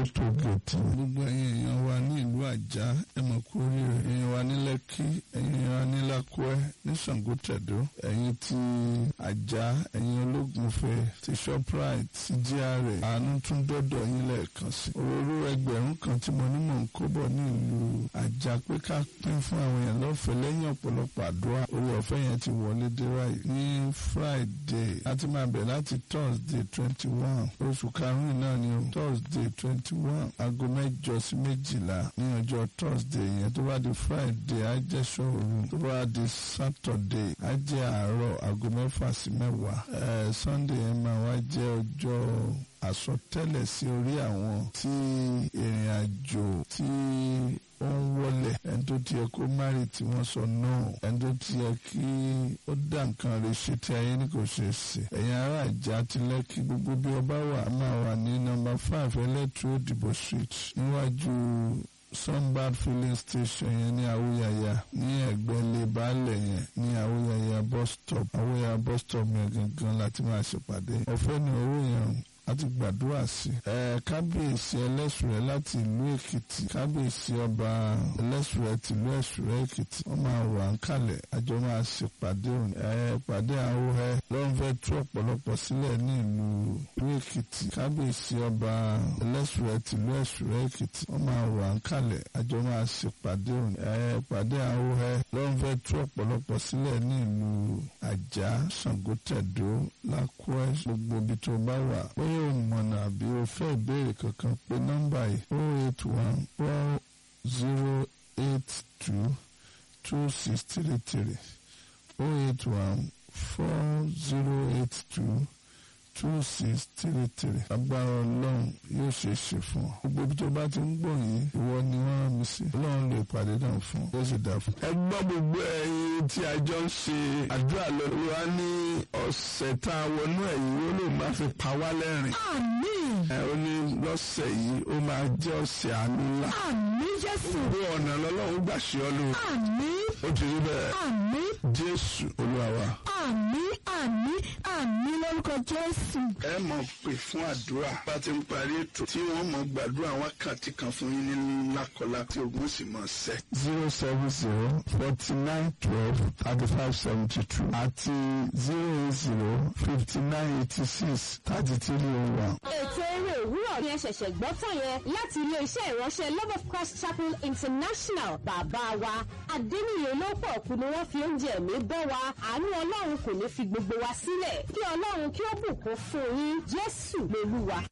tó gẹ̀ẹ́tì. gbogbo ẹ̀yin èèyàn wa ní ìlú àjà ẹ mọ̀ kú oríire ẹ̀yin wa ní lẹ́kí ẹ̀yin wa ní lákúẹ́ ní ṣàngótẹ̀dó ẹ̀yin ti àjà ẹ̀yin ológunfẹ́ ti shoprite ti gra àánú tún dọ́dọ̀ yín lẹ́ẹ̀kan sí. òróró ẹgbẹ̀rún kan tí mo ní mò ń kó bọ̀ ní ìlú àjà pé ká pín fún àwọn èèyàn lọ́fẹ̀ẹ́ lẹ́yìn ọ̀pọ̀lọpọ̀ àdúrà orí ọ̀fẹ́ yẹn ti wọlé dé ráì ní friday láti máa bẹ̀ láti thursday twenty one oṣù karùn-ún náà ni o thursday twenty one aago mẹ́jọ sí méjìlá ní ọjọ́ thursday yẹn tó bá di friday á jẹ́ ṣọ́ọ̀rù tó bá di saturday á jẹ́ àárọ̀ aago mẹ́fà sí mẹ́wàá ẹ̀ sunday yẹn máa wá jẹ́ ọjọ́ àsọtẹ́lẹ̀ sí orí àwọn tí ìrìn àjò tí ó ń wọlé ẹni tó tiẹ̀ kó márì tí wọ́n sọ náà ẹni tó tiẹ̀ kí ó dá nǹkan rẹ̀ ṣe tí ayé ní kò ṣe ṣe ẹ̀yin ará àjà ti lẹ́kí gbogbo bí ọba wà máa wà ní nọ́mbà five ẹlẹ́tù òdìbò street níwájú sunbird filling station yẹn ní awúyàyà ní ẹ̀gbẹ́ baálẹ̀ yẹn ní awúyàyà bus stop awúyàyà bus stop yẹn gangan láti máa ṣèpàdé ọ̀fẹ́ ni owó yẹn àti gbàdúrà sí. ẹ kábíyèsí ẹlẹ́sùrẹ́ láti ìlú èkìtì kábíyèsí ọba ẹlẹ́sùrẹ́ tìlú ẹ̀sùrẹ́ èkìtì wọ́n máa wà ń kalẹ̀ àjọ máa ṣèpàdé òní. ẹ pàdé àwòrán lọ́n fẹ́ tú ọ̀pọ̀lọpọ̀ sílẹ̀ ní ìlú ìlú èkìtì kábíyèsí ọba ẹlẹ́sùrẹ́ tìlú ẹ̀sùrẹ́ èkìtì wọ́n máa wà ń kalẹ̀ àjọ máa ṣèpàdé òní. ẹ pàdé àwòrán lọ́n fẹ́ tú ọ̀pọ̀lọpọ̀ sílẹ̀ ní ìlú àjà ṣàngótẹ̀dó lákúẹ́ gbogbo ibi tó bá wà bóyá o mọ̀nà àbí o fẹ́ ìbéèrè kankan pé nọ́mbà yìí o eight one four zero eight two two six three three o eight one four zero eight two two six three three agbára ọlọ́run yóò ṣe é ṣe fún ọ. gbogbo ibi tó bá ti ń gbọ́ yìí ìwọ ni wọ́n rán mi sí. ọlọ́run lè pàdé náà fún ọ. yóò sì dà fún. ẹ gbọ́ gbogbo ẹyin tí a jọ ń ṣe àdúrà lọ́wọ́ wa ní ọ̀sẹ̀ tá a wọnú ẹ̀ yìí ó lè má fi pa wá lẹ́rìn. Àmín. ẹ ó ní lọ́sẹ̀ yìí ó máa jẹ́ ọ̀sẹ̀ àánú ńlá. Àmín Jésù. gbogbo ọ̀nà lọ́lọ́run gbà ṣe ọ́ lóore. Àmín. ó ti rí bẹ́ẹ̀ Àmín. jésù olúwa wa. Àmín. Àmín. Àmín lórúkọ Jésù. ẹ mọ̀ pé fún àdúrà bá ti ń parí ètò tí wọ́n mọ̀ gbàdúrà wákàtí kan fún yín ní lákọlá tí ogun sì mọ̀ sẹ́. zero seven zero forty nine twelve thirty five seventy two àti zero eight zero fifty nine eighty six thirty three oh one. ètò eré òwúrọ̀ ni ẹ ṣẹ̀ṣẹ̀ gbọ́ tán yẹn láti ilé-iṣẹ́ ìránṣẹ́ love of christ chapel international bàbá wa adéníyè olóòpọ̀ kú ni wọ́n fi oúnjẹ ẹ̀mí bọ́ wa àánú ọlọ́run kò ní fi gbogbo wa sílẹ̀ kí ọlọ́run kí ó bùkún fún yín jésù lolúwa.